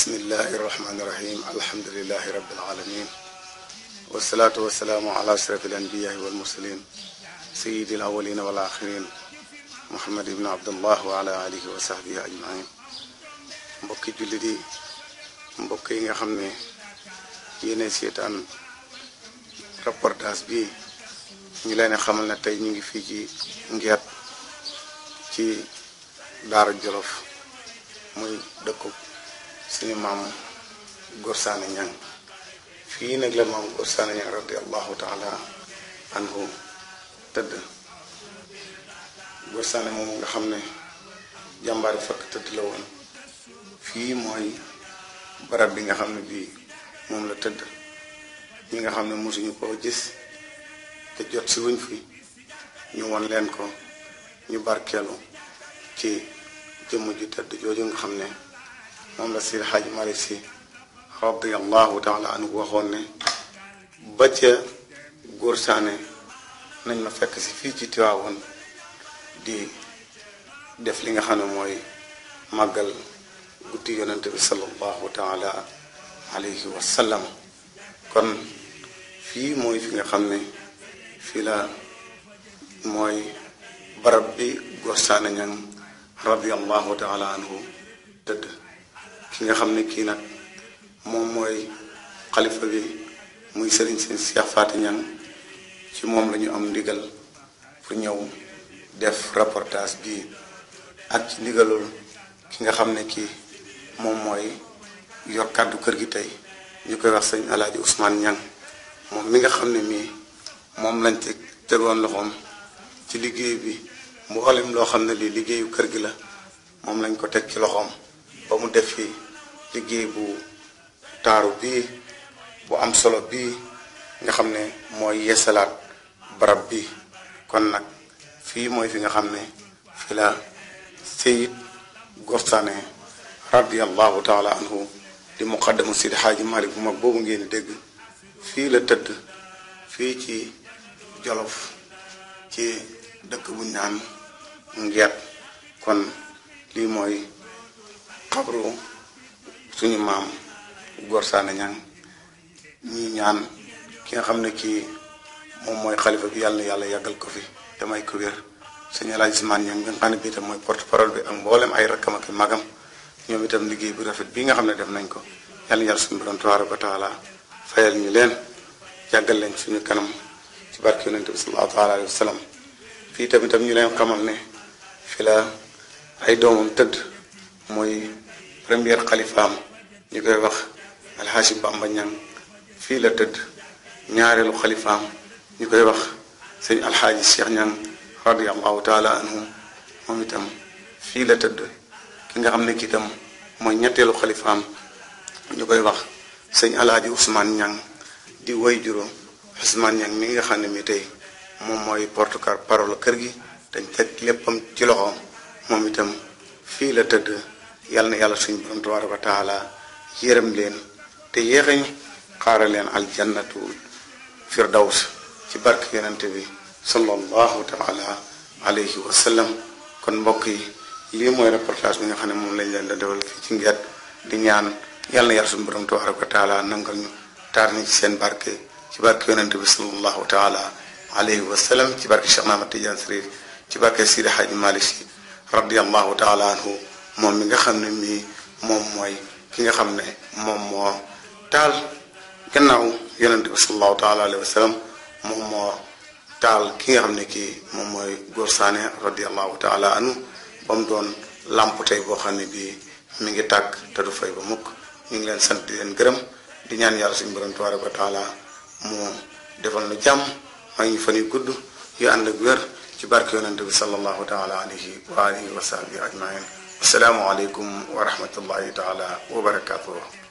bismillahi irrahmani irrahim alhamdulilahi rabbil alamin wasalaatu wasalaamu ala ashraf alanbiyaai walmursalin sayidi alawalina wal axirin muhammad ibn abdullah wa ala alihi wa sahbihi ajmain mbokki jullit yi mbokk yi nga xam ne yéene seetaan reportage bi ñu leen xamal ne tey ñu ngi fii ci ngeet ci daara jolof muy dëkku suñu maam Gorsaane Ñang fii nag la maam Gorsaane Ñang radiallahu taala anhu tëdd Gorsaane moom nga xam ne jàmbaari fakk tëdd la woon fii mooy barab bi nga xam ne bii moom la tëdd ñi nga xam ne mosuñu koo gis te jot si wuñ fi ñu won leen ko ñu barkeelu ci jëmm ju tëdd jooju nga xam ne moom la Seydi Hadji Malick Sy radiallahu taala anhu waxoon ne ba ca góor saane nañ ma fekk si fii ci Tiwaawoon di def li nga xam ne mooy màggal guddi yonente bi sallallahu taala alayhi wa sallam kon fii mooy fi nga xam ne fii la mooy barab bi góor saane ñang radiallahu taala anhu tëdd ki nga xam ne kii nag moom mooy xalifa bi muy sëriñ seen Cheikh Faty Niang ci moom la ñu am ndigal pour ñëw def reportage bi ak ci ndigalul ki nga xam ne kii moom mooy yor kàddu kër gi tey ñu koy wax sëñ Alaaji Ousmane Niang moom mi nga xam ne mii moom lañ te tegoon loxoom ci liggéey bi mboolem loo xam ne lii liggéeyu kër gi la moom lañ ko teg ci loxoom ba mu def fi liggéey bu taaru bii bu am solo bii nga xam ne mooy yeesalaat barab bi kon nag fii mooy fi nga xam ne fi la Seyid Gorsaane radiallahu taala anhu di muqaddamu Sidi Xaaji Malik bu mag boobu ngeen di dégg fii la tëdd fii ci Jolof ci dëkk bu ñaan ngeet kon lii mooy xabru suñu maam Gorsaane Ñang ñii ñaan ki nga xam ne kii moom mooy xalifa bi yàlla na yàlla yàggal ko fi te may ko wér sëñ El Hadj Ousmane Ñang bi nga xam ne bii itam mooy porte parole bi ak mboolem ay rakkam ak magam ñoom itam liggéey bu rafet bii nga xam ne def nañ ko yàlla na yàlla suñu borom tabaaraka wa taala fayal ñu leen yàggal leen suñu kanam ci barke yonente bi sallallahu taala alayhi wa sallam fii tamitam ñu leen xamal ne fi la ay doomam tëdd mooy première xalifaam ñu koy wax alxaaji Bamba Ñang fii la tëdd ñaareelu xalifaam ñu koy wax sëñ alxaaji Cheikh Ñang radiallahu taala anhu moom itam fii la tëdd ki nga xam ne kii itam mooy ñetteelu xalifaam ñu koy wax sëñ alaaji Ousmane Ñang di woy juróom Ousmane Ñang mi nga xam ne mi tey moom mooy porte parole kër gi dañ teg léppam ci loxoom moom itam fii la tëdd yàlla na yàlla suñu borom tabaaraka wa taala yërëm leen te yéexañu xaaral leen aljannatu firdaws ci barke yonente bi sallallahu taala alayhi wa sallam kon mbokk yi lii mooy reportage bi nga xam ne moom lañ leen da defal fii ci ngeet di ñaan yàlla na yàlla suñu borom tabaaraka wa taala nangal ñu taar ni ci seen barke ci barke yonente bi sallallahu taala alayhi wa sallam ci barke Cheikh Ahmad Tidiane Sirif ci barke Sidi Hadji Malick Sy radiallahu taala anhu moom mi nga xam ne mii moom mooy ki nga xam ne moom moo taal gannaaw yonente bi salallahu taala alayhi wa sallam moom moo taal ki nga xam ne kii moom mooy Gorsaane radiallahu taala anhu ba mu doon làmp tey boo xam ne bii mi ngi tàkk te du fay ba mukk ñu ngi leen sant di leen gërëm di ñaan yàlla suñu borom tabaraka wa taala mu defal nu jàmm may ñu fan yu gudd yu ànd ak wér ci barke yonente bi sallallahu taala alayhi wa alihi wa sahbihi ajmain assalaamu aleykum wa rahmatullahi taala wa barakatuh